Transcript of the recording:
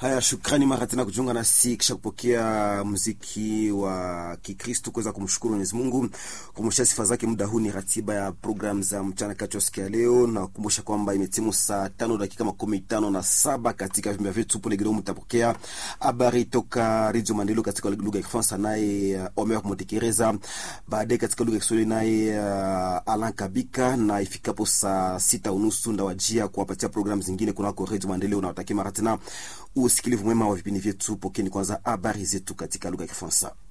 Haya, shukrani mara tena kujiunga nasi kisha kupokea muziki wa Kikristo, kuweza kumshukuru Mwenyezi Mungu kumshia sifa zake. Muda huu ni ratiba ya program za mchana kati ya siku ya leo, na kukumbusha kwamba imetimu saa tano dakika makumi tano na saba katika vyumba vyetu pole kidogo, mtapokea habari toka Radio Maendeleo katika lugha ya Kifaransa, naye uh, Omer Motekereza, baadaye katika lugha ya Kiswahili naye uh, Alan Kabika, na ifikapo saa sita unusu ndawajia kuwapatia program zingine kunako Radio Maendeleo, na watakia mara tena usikilivu mwema wa vipindi vyetu. Pokeni kwanza habari zetu katika lugha ya Kifaransa.